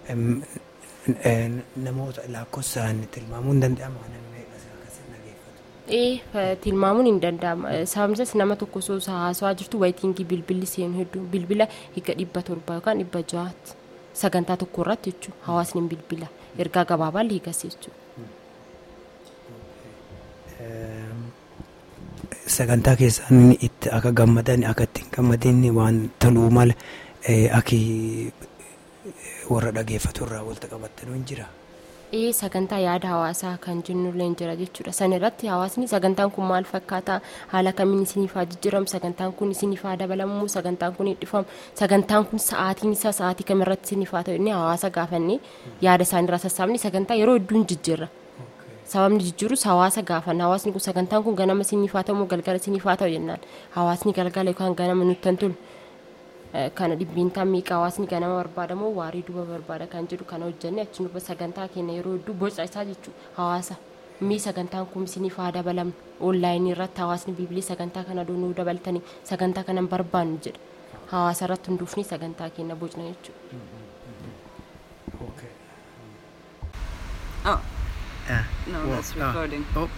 em, eh, namoota lakkoofsaan tilmaamuun hin danda'ama namni meeqa isaa akkasiin dhageeffatu. Ee tilmaamuun hin danda'ama sababni isaas nama tokko osoo haasawaa jirtu wayitingii bilbilli seenu hedduu bilbila hiika dhibba torba yookaan dhibba ja'aatti sagantaa tokko irratti jechuudha hawaasni bilbila ergaa gabaabaa hiikas jechuudha. Em, sagantaa keessaan itti akka gammadan akka ittiin gammadin waan toluu mala eh, akki warra dhageeffatu irraa walitti qabattanuu hin jira. Ee sagantaa yaada hawaasaa kan jennullee hin jira jechuudha. San irratti hawaasni sagantaan kun maal fakkaata haala kamiin isiniif haa jijjiiramu sagantaan kun isiniif haa dabalamu sagantaan kun hidhifamu sagantaan kun sa'aatiin isaa sa'aatii kamirratti isiniif haa ta'u inni hawaasa gaafannee yaada isaaniirraa sassaabni sagantaa yeroo hedduu hin jijjiirra. Sababni jijjiirus hawaasa gaafanna hawaasni kun sagantaan kun ganama isiniif haa ta'u moo galgala isiniif haa ta'u jennaan hawaasni galgala yookaan ganama nutti hin tolu. kana dhibbintaan miiqa hawaasni ganama barbaada moo waarii duuba barbaada kan jedhu kana hojjenne achi duuba sagantaa keenya yeroo hedduu boca isaa jechuudha hawaasa mii sagantaan kun isiniif haa dabalamu onlaayinii irratti hawaasni bibilii sagantaa kana doonuu dabaltanii sagantaa kana hin barbaannu jedha hawaasa irratti hunduufni sagantaa keenya bocna jechuudha. Oh, no, that's recording. Oh,